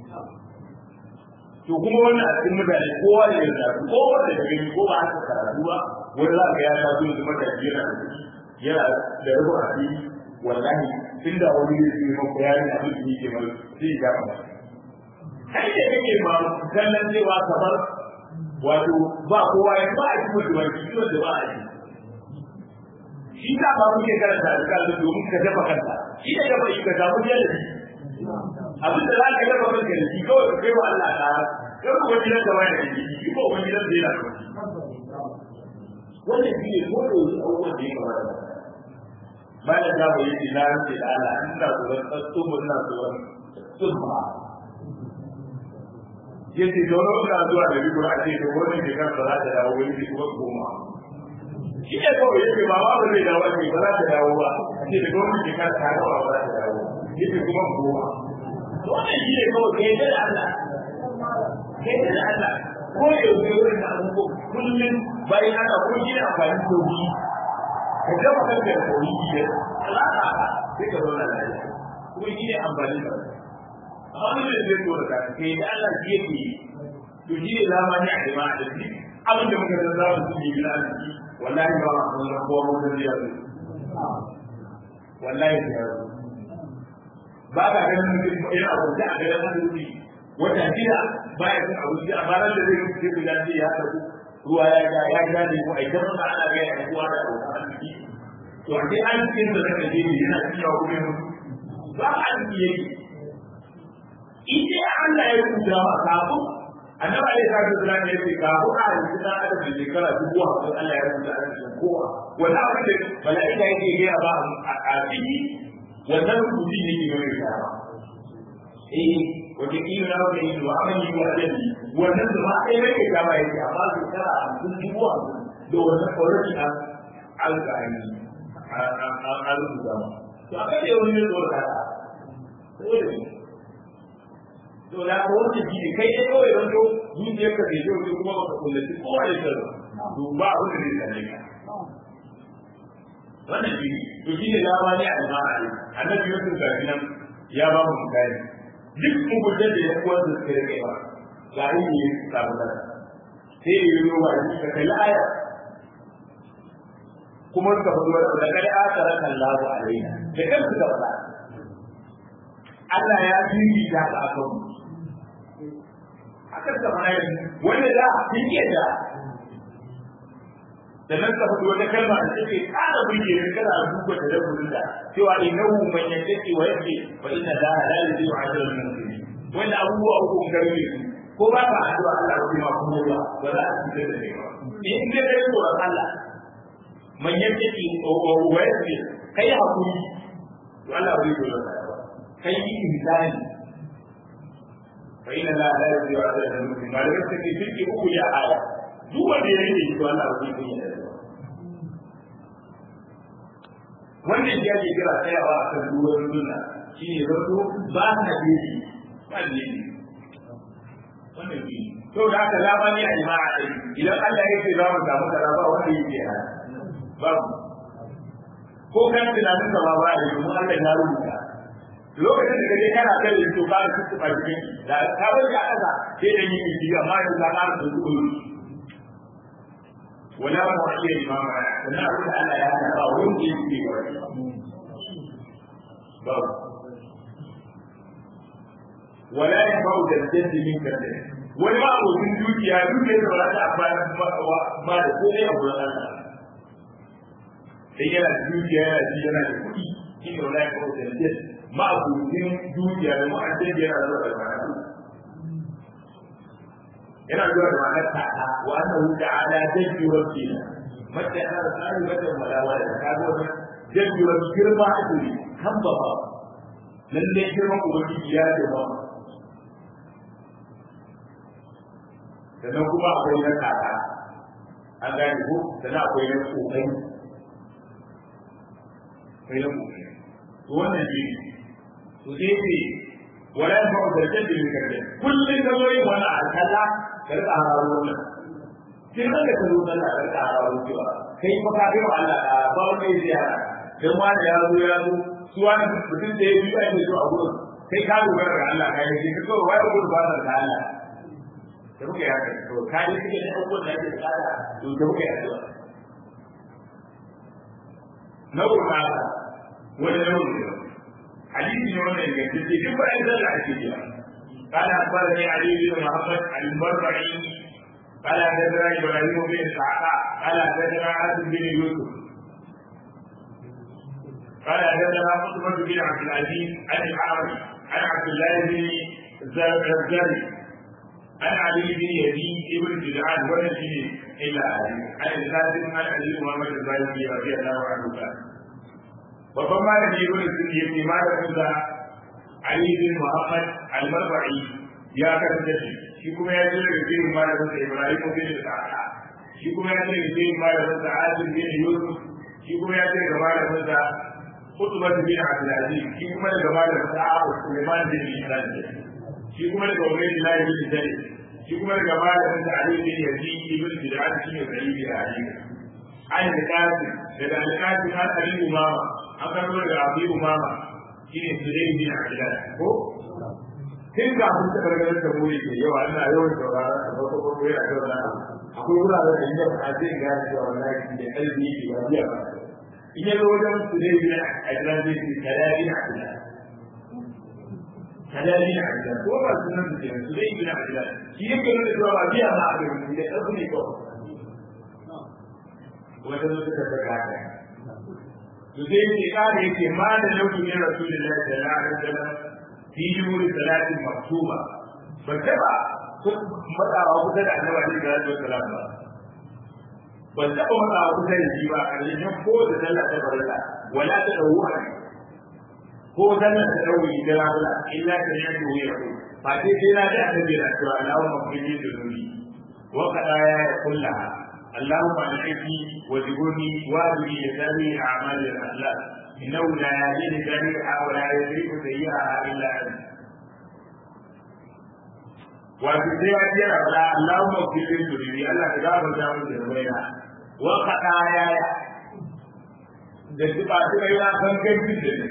S1: to kuma wannan a cikin mutane kowa da yarda ko wanda da gani ko ba haka karatu ba wani za ka ya ta zo da matashi yana da yana da rubu a fili wallahi tun da wani zai yi maka yarin abin da yake mai sai ya gama kai da kake ma kallon cewa kamar wato ba kowa ya ba a cikin da wani ciwon da ba a yi shi ta ba muke karanta da kallo domin ka dafa kanta shi da gaba shi ka samu jalabi abin da za ka dafa kanka da shi kawai ka kai wa Allah ta kar ku wani da wani da shi ko wani da zai na wannan shi ne ko da wasu abubuwan da ya kamata ba da za mu yi ina rance da Allah ina tsoron tsumma ina tsoron tsumma yace dono ina zuwa da rigo a ce da wannan shekara ba za ta dawo wani kuma goma shi ne kawai yake ba ba ba zai dawo ne ba za ta dawo ba ce da gwamnati shekara ta dawo ba za ta dawo yake kuma goma to wannan shi ne kawai kai da Allah kai da Allah ko da yau wurin da abubuwa kullum bayan ana ko shi amfani da wuri ka gama kanka da wuri ne Allah ka sai ka zauna lafiya kuma shi ne amfani da wani da zai zo da kai da Allah shi yake to shi ne zamani a jama'a da shi abin da muka san za mu yi bila arziki wallahi ba ma san ko mu da ya zo wallahi ya zo ba ka ganin mutum yana kwance a garin arziki wata shida baya cin abinci a ranar da zai rufe ku da ya tafi ruwa ya ga ya ga ne ko ai dan da ana ga ya kuwa da abokan arziki to a dai an cikin da nake je ne yana cikin kuma ba arziki yake idan Allah ya rubuta wa kafin annabi alaihi salatu wasallam ya ce kafin a yi da adam da shekara dubu hamsin Allah ya rubuta a cikin kowa wani abu da mala'ika yake gaya ba a ciki wannan rubutu ne ke gare ka eh wata kila na wata yi wa amani wa adadi wannan da ma ɗaya nake kama yake amma shekara hamsin dubu hamsin da wannan already an alƙa'ani an rubuta ma to akan da wani ne zuwa kasa dole ne to da ko wanda shi ne kai dai kawai don to zuciyar ka bai yau kuma baka kullaci kowa da shi to ba abin da zai same ka wannan shi to shi ne dama ne a jama'a ne annabi yusuf ga nan ya ba mu misali duk muguntar da ya kuwa da suka rike ba ga yi ne samu da sai ya yi wa shi ka kai aya kuma suka fito da kai aka raka Allah alaina da kansu ka faɗa Allah ya fifita ka akan mu akan ka fara wanda za a fike da da nan ka fito wata kalma da take ƙara burge ni kana duba da dabbun da cewa innahu man yattaqi wa yaqi fa inna la la yudiu ajra al-muslimin wanda abubuwa uku kun gari ne ko ba ka addu'a Allah ko ma kuma ba ba za a ci da ne ba in dai kai tsoron Allah man yattaqi wa yaqi kai hakuri to Allah bai dole ka kai insani fa inna la la yudiu ajra al-muslimin ba da kake fiki uku ya aya duk wanda ya rike shi to Allah bai dole wannan shi ake kira tsayawa a kan duwar sunna shi ne zato ba na gefe ba ne wannan shi to da aka zama ne a jima'a ɗai idan Allah ya ce za mu samu kaza ba wanda yake hana babu ko kan tunanin ka ma ba da domin Allah ya rubuta lokacin da kaje kana kai da to ka su su cikin da ka bar ya kaza sai da yi ji amma yanzu ka ƙara da su wala ba wa iya imama wala abin da Allah ya hana ba wanda yake wani ba wala ya ba da jaddi min kace wani ma abokin dukiya dukiya da ba ta amfani ba da komai a gurin Allah sai yana da dukiya yana ji yana da kuɗi shi ne wala ya ba da jaddi ma abokin dukiya da ma'ajin yana da barkatu yana zuwa da ma'anar ta'ala wa annahu ta'ala jaddu rabbina mata ana tsari mata malawa da ka zo da jaddu rabbi girma ake kan ba ba lalle girman ubangiji ya ce ba sannan kuma akwai na kaka an gane ko sannan akwai na kokari akwai na kokari to wannan shi to sai ce wala ya fa'u da jaddi min kalle kullun da zo yin wani alkalla ka rika hararo wannan sai kan da ka zo sallah ka rika hararo cewa kai fa ka kai wa Allah da ba wani zai yara dan wani ya zo ya zo su wani mutum da ya biyu ake so a gurin kai ka dogara ga Allah ka yi ka kawai wai gurin ba da Allah da muka yaka to ka yi kike da abubuwan da ake tsada to da muka yaka na gurba wani nauyi حديث يوم الجديد كيف أنزل الحديث قال أخبرني علي بن محمد المربعي قال حدثنا إبراهيم بن إسحاق قال حدثنا عاصم بن يوسف قال حدثنا قطبة بن عبد العزيز عن الأعرج عن عبد الله بن الزرزري عن علي بن يزيد بن جدعان ونجي إلا علي عن القاسم عن أبي محمد الزاهري رضي الله عنه قال babban malami ibn sunni yace malamin sa Ali bin Muhammad al-Marwa'i ya karanta shi shi kuma ya ce daga cikin malamin sa Ibrahim bin Sa'ad shi kuma ya ce daga cikin malamin sa Azim bin Yusuf shi kuma ya ce daga malamin sa Utbah bin Abdul Aziz shi kuma daga malamin sa Abu Sulaiman bin Ishaq shi kuma daga Ubaydullah bin Zaid shi kuma daga malamin sa Ali bin Yazid ibn Bid'ah shi ne Sa'id bin Ali an al-Qasim daga al-Qasim har Ali Umama an karbo daga Abi Umama shi ne Sulaim bin Abdullah ko tun ga mun ta gargarar da mu ke yawa ina yawan saurara a farko farko yana da wannan akwai wuraren da inda a zai gane cewa wallahi da kalbi ke ba biya ba in ya zo wajen Sulaim bin Abdullah zai ce kalali na Abdullah kalali na Abdullah ko ba sunan su kenan Sulaim bin Abdullah shi yake nuna cewa ba biya ma a gari da kalbi ne kawai wata zo ta daga haka to sai yake kare yake ma da lauki ne rasulullahi sallallahu alaihi wasallam fi jumhuri salatin maktuba ban taba matsawa kusa da annabi alaihi salatu wasallam ba ban taba matsawa kusa da shi ba a ƙarshen ko da sallah ta farilla wala ta dawo a ko sallah ta dawo da rafula illa ta ne ko ya ko fa sai sai na da annabi da cewa Allahu mafili da nuri wa qadaya ya kullaha اللهم انعتني وجبرني واهدني لسامي اعمال الاخلاق انه لا يهدي لجميعها ولا يدرك سيئها الا انت wato sai ya ce na fara Allahumma kulli turibi Allah ka gafarta min da raina wa qadaya ya da tuba tuba yana gangan da ni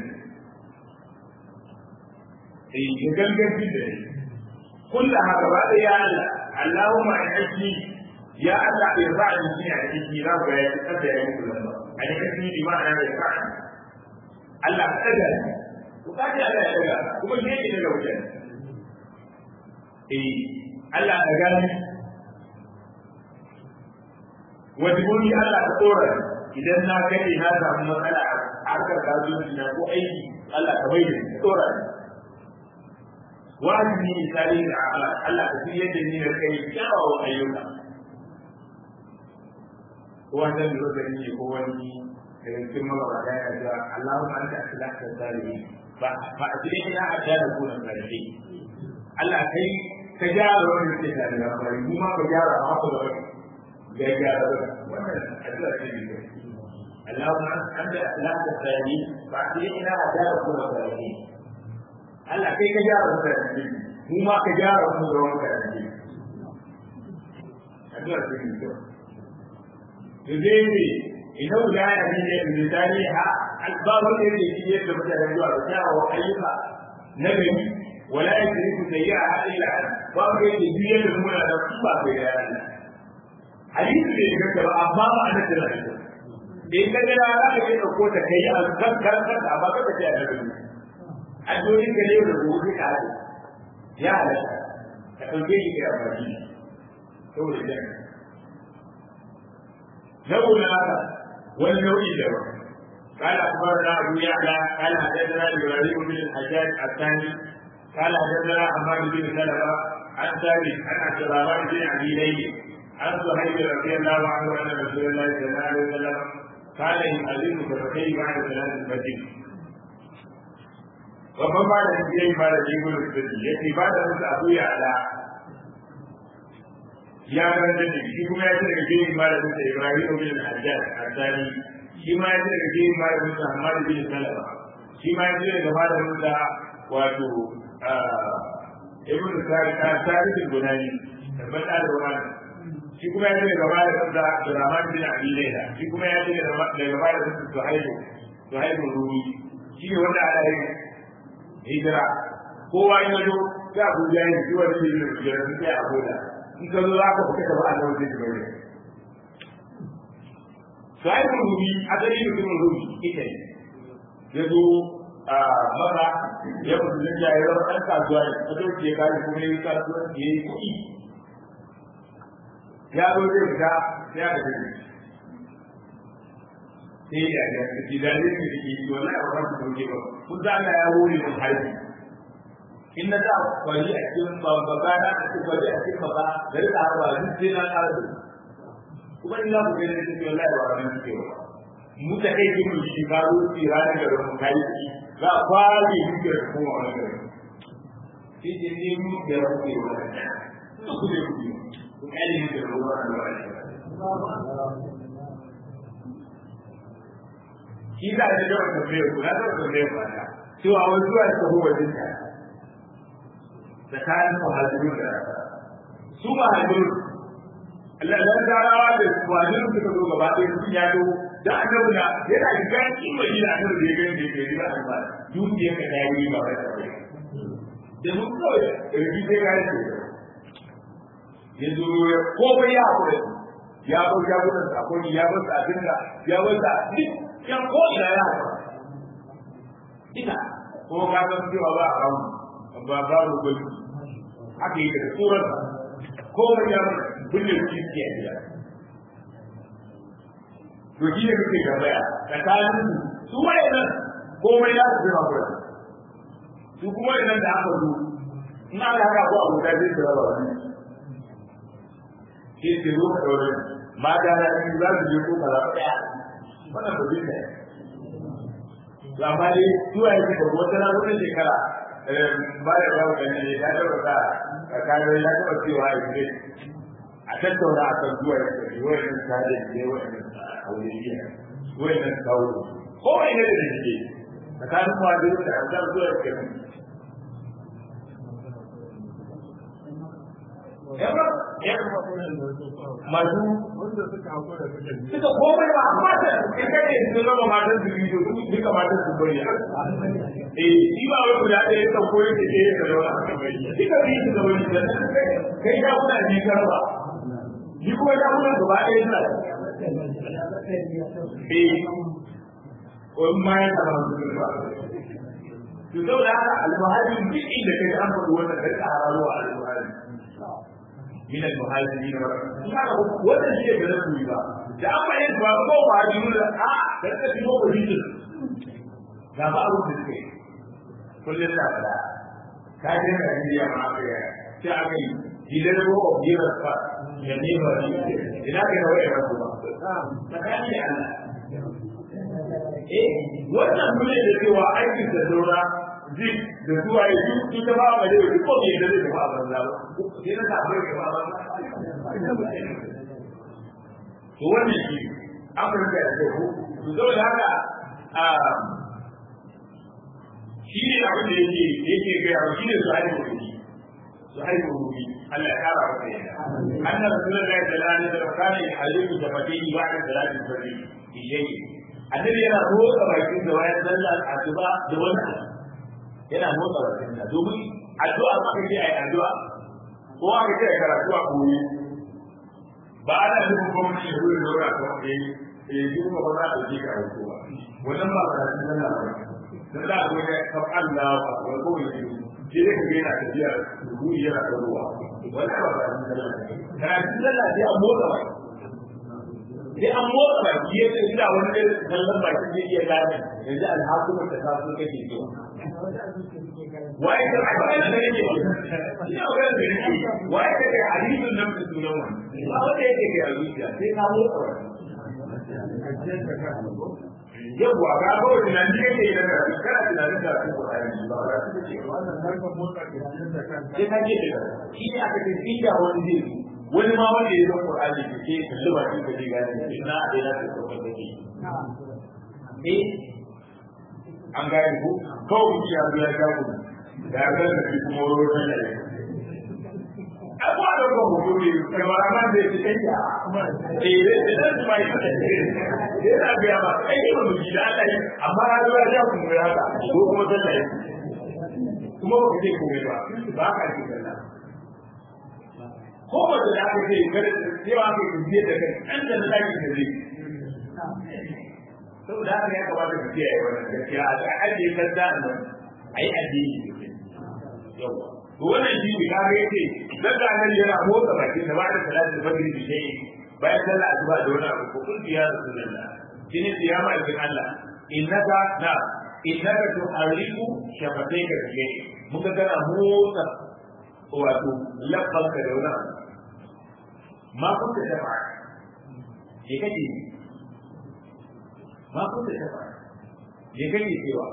S1: eh gangan da ni kullu haka ba da ya Allah Allahumma inni ya Allah bai ba ni shi a cikin na ga ya kada ya muku lamba a ne kashi bi ma'ana bai ka Allah ka daga ku ka ji Allah ya daga kuma shi yake daga wajen eh Allah ka gani wajibuni Allah ka tsora idan na kai na samu matsala a harkar kasuwanci na ko aiki Allah ka bai da tsora wajibi misali da Allah ka fi yadda ni da kai kyawawan ayyuka wannan da zai yi ko wani daga cikin magabata ya ce Allahumma anta aslahta salihin ba ba a cikin ya adda da kunan karshe Allah kai ka gyara wani da ke da bari mu ma ka gyara haka da wani ga gyara wannan addu'a ce ne Allahumma anta aslahta salihin ba a cikin ya adda da kunan karshe Allah kai ka gyara wani karshe mu ma ka gyara wani da wani karshe addu'a ce ne يزيد إنه لا يهدي بلسانها الباب الذي يجب مثلا الرجاء وحيفا نبي ولا يدرك سيئها إلا باب الذي يجب من الصفة بيان حديث da ya gaba amma ba ana da shi in ka ga za ka je dauko ta kai a kan kan kan amma ka ce a nabi addu'o'in ka ne da gobe ka hade ya halatta ka dauke shi kai amfani saboda jami'a نوع هذا والنوع له قال اخبرنا ابو يعلى قال حدثنا ابراهيم بن الحجاج الثاني قال حدثنا حماد بن سلمه عن ثابت عن عبد الرحمن بن ابي ليل عن صهيب رضي الله عنه ان رسول الله صلى الله عليه وسلم قال يؤذن كفتين بعد صلاه الفجر babban ba da shi ba da jibin sirri ya ce ba da musu abu ya ala ya karanta da shi kuma ya ce daga jirin malamin sa Ibrahim bin Hajjaj Al-Thani shi ma ya ce daga jirin malamin sa Ahmad bin Salama shi ma ya ce daga malamin sa wato Ibn Sa'id Sa'id al-Bunani tabbat al-Bunani shi kuma ya ce daga malamin sa Abdurrahman bin Abi Layla shi kuma ya ce daga malamin sa Suhaib Suhaib al-Rumi shi ne wanda ala yi hijira kowa ya zo ya Abuja ya ji wani ne da hijira sai Abuja in ka zo za ka fita ka ba a nan zai bari sai mun rubi a gari mutumin rubi ita ne ya zo a maka ya mutu da ya yi zama ɗan kasuwa ne a zo ke kare kuma ya yi kasuwa ya yi kuɗi ya zo zai fita ya da gari sai ya ga ji da ne ke yi wallahi ba ku dauke ba kun za Allah ya wuri mun harbi in na za kwari a cikin babba na a cikin kwari a cikin babba da rika harba duk sai na ƙara da kuma ina ku gani da cikin wallahi ba wannan suke ba mu ta kai kin shi ka zo tsira da garin mu kai shi za a kwaje shi da kuma wani gari shi ne ne mu da rufe wannan ku da ku ku kai ne da ruwa da wani shi za a da wata bai ku na da wata bai ku na cewa wani zuwa da ko wajen ta tsakanin muhajiru da su muhajiru Allah tarawa da muhajiru suka zo gaba ɗaya sun ya zo da annabi na yana shiga cikin madina annabi da ya gani da ke riba alba dukiyar ka ta yi ba wai ta da mun kawai rubi sai ga shi ya zo ya komai ya haƙura ya bar jagoran sakoni ya bar abin da ya bar da duk ya ko ina ya haƙura ina ko ka san cewa ba a kawo ba ba mu gudu haka yake da tsoron komai ya bulle kiski a gida to shi ne kuke gabaya tsakanin su wayannan komai ya su zama kura su kuma wayannan da aka zo in aka haka ko abuta zai su raba wani ke ce zo ka ɗaure mata na biyu za su je ko kaza ɗaya wannan ba zai ne to amma dai zuwa ya ce babu wata ranar wata shekara ba da yawa da ne ya taɓa sa tsakanin ya taɓa cewa ya ce a tattauna a kan zuwa ya ce wayannan kare ne wayannan aureliya wayannan kawo ko wani ne da ke tsakanin muhajiru da ansar zuwa ke masu
S2: wanda suka hakura suka ji
S1: suka komai ba amma da in kai ne sun raba matan su biyu su duka matan su bari eh shi ba wai guda ɗaya ta koyi da ke da rawa aka bari duka biyu su da wani da kai ya kuna ni karba ni kuma ya kuna gaba ɗaya suna eh ko ma ya tara su ba to saboda haka al-muhajir duk inda kai an faɗi wannan kai ka hararo al-muhajir من المهاجرين wannan shi ne da su ba da an bayyana ba ko ba ji mun a da ta fi ko ji ga ba abu da ke kullun da ba ka je da India ma ka ya sai aka yi gidan ko ko gira fa ya ne ba ni ina ka da wai ba ba tsakani Allah eh wannan dole da cewa aikin da dora zik da zuwa yi duk ita ba ba da duk ko ne da zai ba banza ba sai na ta bai ba banza to wannan shi Afirka da ke ku to saboda haka a shi ne abin da yake yake ga yawa shi ne su haihu rubi su haihu rubi Allah ya kara masa yadda anna rasulullahi sallallahu alaihi wasallam kana yuhadidu jabatihi ba'da salati al-fajr bi shay'in annabi yana roƙa bakin da wayan sallar asuba da wani yana motsa bakinsa domin addu'a aka ce ai addu'a ko aka ce ai karatu a koyi ba ana nufin gwamnati ya zuwa zaura ko eh eh duk ba za a ji ka ko ba wannan ba ba da nan ba dan da ko ne ka Allah ba ko ko ne ke ne ka yana tafiya ruhi yana da ruwa wannan ba ba da nan karatu sallah sai an motsa baki sai an motsa baki yadda ina wani da kallon baki zai iya gane yanzu alhakumar da ta so kake so waye ka ba ina da yake ina ga da yake waye ka ga hadisin nan da sunan wannan ba wanda yake ga zuciya sai ka motsa yawwa ga ba wani nan ne yake da ka kana tunanin da su ko ayi ba ba su ce
S2: wannan harkar motsa kirjin da kanka
S1: sai ka ce shi ne aka ce inda wani zai wani ma wanda ya zo Qur'ani da ke kalli ba shi da gane ina da ya ce ko da ke eh an gane ko kawai mutum ya zo ya ga mu da ya ga shi kuma wurin da ya abuwa da ko mu ne kamar man da yake kai ya eh da da su mai da yana ga ba kai ne mu ji da Allah amma ya zo ya ga mu ya ga ko kuma sallah kuma ba kai ko ba ba ka ji sallah ko ba da aka ce gar cewa ka yi da kai an da na ki da zai saboda haka ya kamata ka kiyaye wannan gaskiya a ajiye kadda nan ai addini ne yawa to wannan shi ne kaga yace dan da nan yana motsa baki da ba da salatin fajr bi shay bayan sallah asuba da wani abu ko kun ya rasulullah shine siyama ibn Allah innaka na innaka tu'arifu shafatayka bi shay muka kana motsa wato labbanka da wani abu ma kun ta shafa ke kake ma kun da shafa me kake cewa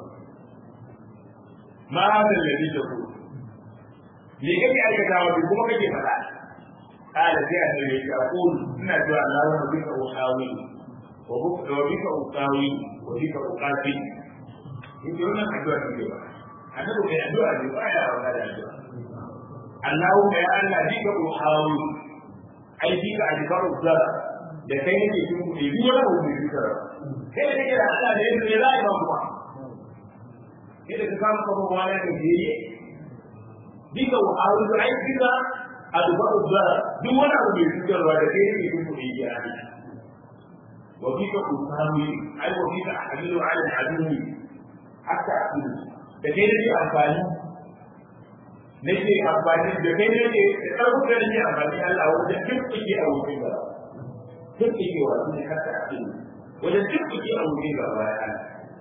S1: ma hada alladhi taqul me kake aikatawa bi kuma kake faɗa kala sai annabi ya aqul ina cewa Allahumma bika uhawi wa bika uqawi wa bika uqati yake wannan addu'a ce ba annabi mai addu'a ne ba ya wata da addu'a Allahumma ya Allah bika uhawi ai bika adbaru zara da kai nake cikin kuɗi duk wani abu mai fitar kai da kake da Allah da yake za a yi ba kuma kai da ka samu kafa wani da biye bika uhawi ai bika adbaru zara duk wani abu mai fitarwa da kai nake cikin kuɗi ya Allah وبك أساوي أي وبك أحمل على العدو حتى أقول da kai nake amfani nake amfani da kai nake da ƙarfin da nake amfani Allah wajen dukkan a wurin ba dukkan wa ne haka a cikin wajen dukkan a wurin ba ba ya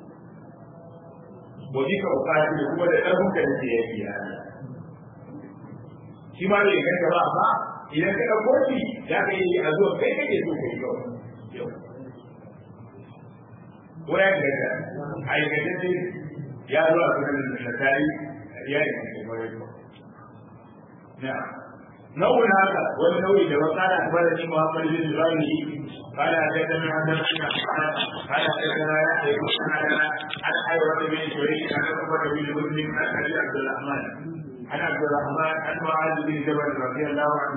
S1: waje ka bukati da kuma da ƙarfin da nake yake ya shi ma bai kai ba amma idan ka ɗauko shi za ka yi a zuwa kai kake so kai yau wurin da ka aikata ce ya zo a cikin nasari ya yi cikin wani na nau'in haka wani nau'i da wata ana tabar da nima Muhammad bin Ibrahim قال حدثنا عبد الرحمن قال حدثنا يحيى بن سعد عن حيوان بن شريك عن عمر بن مسلم عن ابي عبد الرحمن عن عبد الرحمن عن معاذ بن جبل رضي الله عنه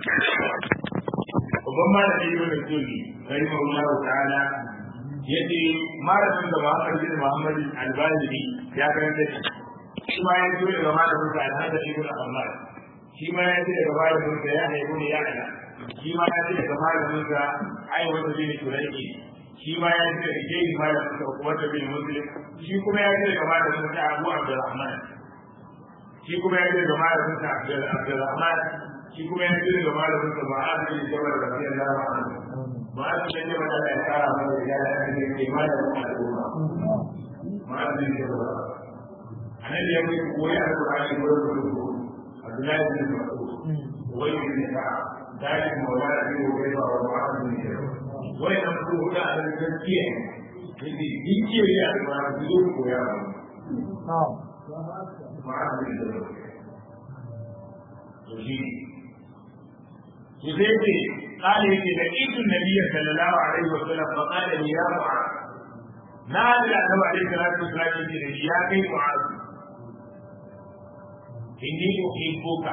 S1: وضم نبي بن السني رحمه الله تعالى yace malamin da Muhammad bin Muhammad al-Bazili ya karanta shi shi ma ya zo daga malamin sa al-Hasan ibn Ahmad shi ma ya ce daga malamin sa ya haibu ne ya ala shi ma ya ce daga malamin sa ai wanda bin Shuraiki shi ma ya ce daga jeji malamin sa wanda bin Muslim shi kuma ya ce daga malamin sa Abu Abdurrahman shi kuma ya ce daga malamin sa Abdurrahman shi kuma ya ce daga malamin sa Mu'adh bin Jabal radiyallahu anhu ba su da yawa da ya kara mana da ya da ne ke ma da al'umma ma su da yawa annabi ya ce koyi alqur'ani ko da ku Abdullahi bin Mas'ud wai bin ka dai mu wa da ku wai ba wa ma su da yawa wai nan ku da an gaskiya ne dinki ya ba su zo koya ba ma su da yawa to shi Zai قال يجي لقيت النبي صلى الله عليه وسلم فقال لي يا معاذ ما هذا النبي عليه الصلاه والسلام يجي لي يا كي معاذ اني احبك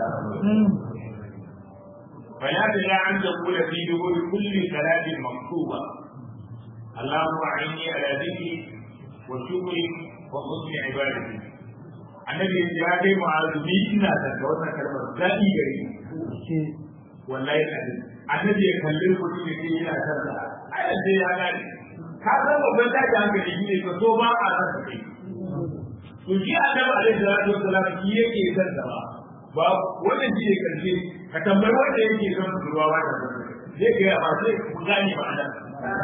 S1: فلا تدع ان تقول في دبر كل صلاه مكتوبه اللهم اعني على ذكري وشكري وحسن عبادتي annabi ya kai mu'azu ni ina da wannan kalmar daɗi gare wallahi kadin annabi ya kalli mutum ya ce yana san sa ai sai ya gane ka san babban daji hankali shi ne ka so ba a san kai to shi annabi alaihi salatu wassalam shi yake san sa ba ba wannan shi ne karshe ka tambayi wanda yake son ruwa ba da zai ga ba sai ku gane ba anan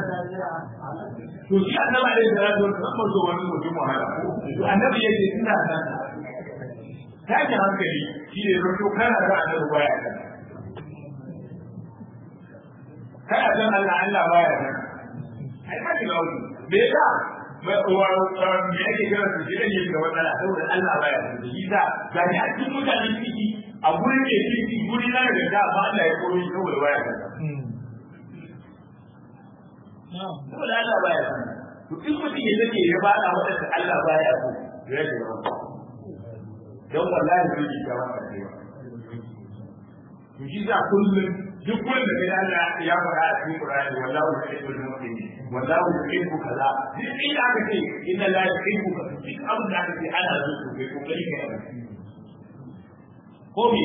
S1: to shi annabi alaihi salatu wassalam ba zo wani mutum wahala to annabi yake ina san sa tashin hankali shi ne zato kana da annabi baya kan kana san Allah Allah baya nan ai ka shiga wani me yasa me yake kira su shi ne ga matsala saboda Allah baya nan shi da ga ni a cikin mutanen ciki a gurin da ciki guri na da da ba Allah ya koyi saboda baya nan saboda Allah baya nan to in mutum ya take ya ba da wadanda Allah baya so ya shiga wani don wallahi zai yi gawa a cewa to shi za kullum duk wanda kai Allah ya fara a cikin Qur'ani wallahu yuhibbul mu'minin wallahu yuhibbu kaza duk inda aka ce inna la yuhibbu ka duk abin da aka ce ana so to kai kokari ka yi ko me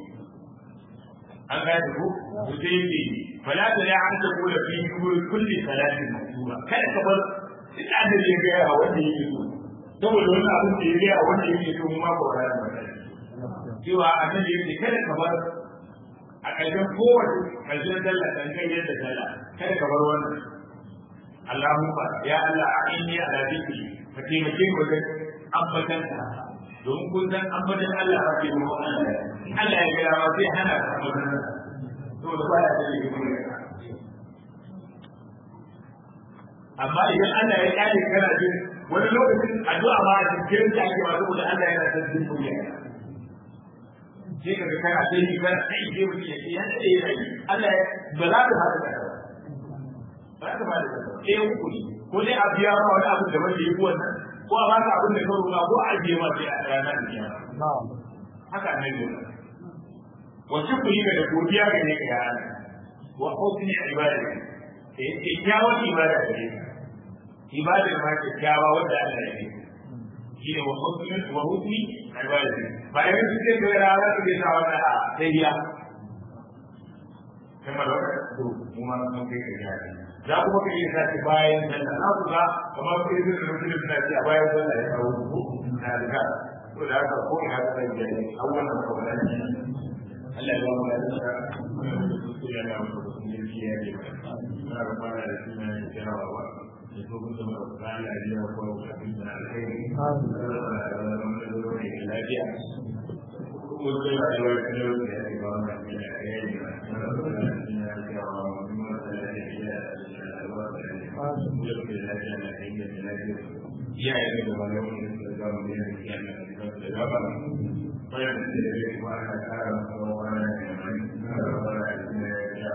S1: an ga da ku to sai yi fala ta ya an ta kula fi kulli salatin maktuba kada ka bar duk da ya ga a wanda yake so saboda wannan abin da ya ga a wanda yake so mu ma ko da cewa annabi yake kada ka bar a ƙarshen kowace ƙarshen sallah kan kai yadda sallah kada ka bar wannan Allahumma ya Allah a inni ala zikri ka taimake mu da ambatan ka domin kun san ambatan Allah ba ke mu Allah Allah ya ga ma sai hana ka ambatan to da baya da yake mu amma idan Allah ya kare kana jin wani lokacin addu'a ma a cikin ta ake ma saboda Allah yana son jin duniya sai kaga kana sai ni kana sai je mutum ya ce ya dade yana yi Allah ba za ka fara da ba za ka fara da sai uku ne ko dai a biya ma wani abu da wanda yi wannan ko a baka abin da ka roƙa ko a je ma sai a ranar kiyama haka ne ne wa shukri da godiya ga ne ka ya wa husni ibadati eh kyakkyawar ibada gare ka ibadar ma kyakkyawa wanda Allah ya yi shine wa husni wa husni ibadati ba irin su ce da rana su ke sa wannan a sayya kamar wanda to mu ma mun kai ka ya za kuma ka yi sa bayan sallah na ku ga kamar ku yi da mutum suna ce a bayan sallah ya kawo ku na riga to da haka ko ina da da ne a wannan kawai Allah ya ba mu da ya na mu da ya ke ba na ba da suna ne kyawawa da so kun zama da tsari a jiya ko a cikin da alheri da lafiya ko da rayuwar da yau da ya ba mu da alheri ya yi da wani wani da za mu yi da ya na da gaba bayan da ya yi wa ana kara kuma wani da mai na da wani da ya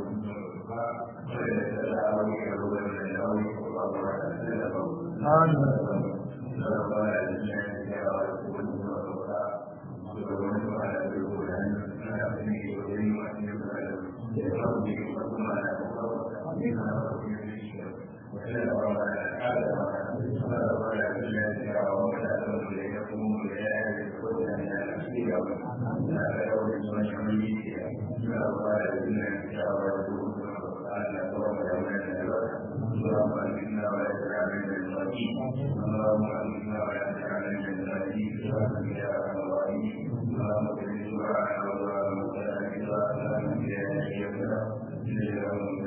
S1: yi da Thank you.